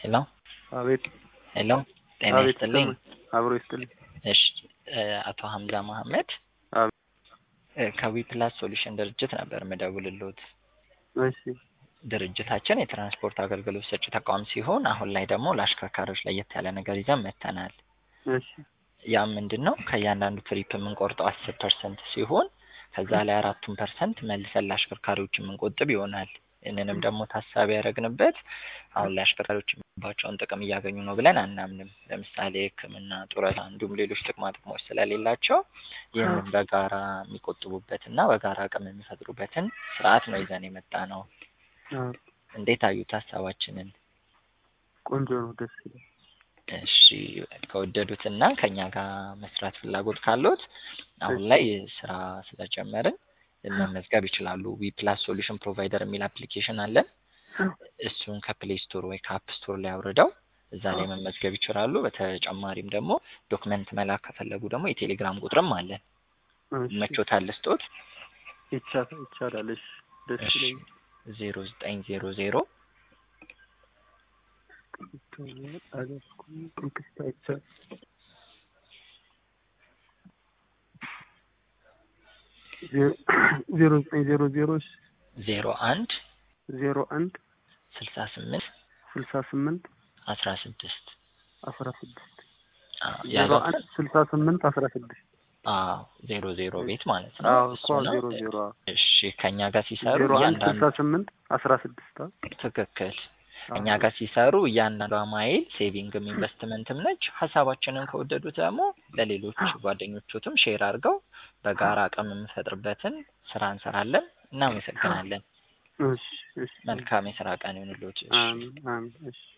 ሄሎ አቤት ሄሎ ጤና አቤት ይስጥልኝ። ይሰማል። አብሮ ይስጥልኝ። እሺ እ አቶ ሀምዛ መሀመድ አቤት እ ከዊ ፕላስ ሶሉሽን ድርጅት ነበር የምደውልልዎት። እሺ ድርጅታችን የትራንስፖርት አገልግሎት ሰጪ ተቋም ሲሆን አሁን ላይ ደግሞ ለአሽከርካሪዎች ለየት ያለ ነገር ይዘን መጥተናል። እሺ ያም ምንድን ነው ከእያንዳንዱ ትሪፕ የምንቆርጠው አስር ፐርሰንት ሲሆን ከዛ ላይ አራቱን ፐርሰንት መልሰን ለአሽከርካሪዎች የምንቆጥብ ይሆናል። ይህንንም ደግሞ ታሳቢ ያደረግንበት አሁን ላይ አሽከርካሪዎች የሚባቸውን ጥቅም እያገኙ ነው ብለን አናምንም። ለምሳሌ ሕክምና፣ ጡረታ እንዲሁም ሌሎች ጥቅማ ጥቅሞች ስለሌላቸው ይህንን በጋራ የሚቆጥቡበትና በጋራ አቅም የሚፈጥሩበትን ስርዓት ነው ይዘን የመጣ ነው። አዎ፣ እንዴት አዩት ሀሳባችንን? ቆንጆ ነው፣ ደስ ይላል። እሺ ከወደዱትና ከኛ ጋር መስራት ፍላጎት ካሉት አሁን ላይ ስራ ስለጀመርን መመዝገብ ይችላሉ። ዊ ፕላስ ሶሉሽን ፕሮቫይደር የሚል አፕሊኬሽን አለን። እሱን ከፕሌይ ስቶር ወይ ከአፕ ስቶር ላይ አውርደው እዛ ላይ መመዝገብ ይችላሉ። በተጨማሪም ደግሞ ዶክመንት መላክ ከፈለጉ ደግሞ የቴሌግራም ቁጥርም አለን። እሺ፣ መቾታል ልስጦት ይቻላል ይቻላል። እሺ፣ ደስ እሺ ይለኛል። ዜሮ ዘጠኝ ዜሮ ዜሮ አልያዝኩም፣ ቴክስት አይቻልም። ዜ- ዜሮ ዘጠኝ ዜሮ ዜሮ እሺ፣ ዜሮ አንድ ዜሮ አንድ ስልሳ ስምንት ስልሳ ስምንት አስራ ስድስት አስራ ስድስት ዜሮ ያለው አንድ ስልሳ ስምንት አስራ ስድስት አዎ ዜሮ ዜሮ ቤት ማለት ነው። አዎ እሱ እኮ ነው። ዜሮ ዜሮ አዎ። እሺ ከኛ ጋር ሲሰሩ ዜሮ አንድ እያንዳንዱ ስልሳ ስምንት አስራ ስድስት አዎ። ትክክል አዎ። እኛ ጋር ሲሰሩ እያንዳንዷ ማይል ሴቪንግም ኢንቨስትመንትም ነች። ሀሳባችንን ከወደዱት ደግሞ ለሌሎች ጓደኞቹትም ሼር አድርገው በጋራ አቅም የምንፈጥርበትን ስራ እንሰራለን። እናመሰግናለን። እሺ እሺ መልካም የስራ ቀን ይሁንልዎት። እሺ። አሜን አሜን እሺ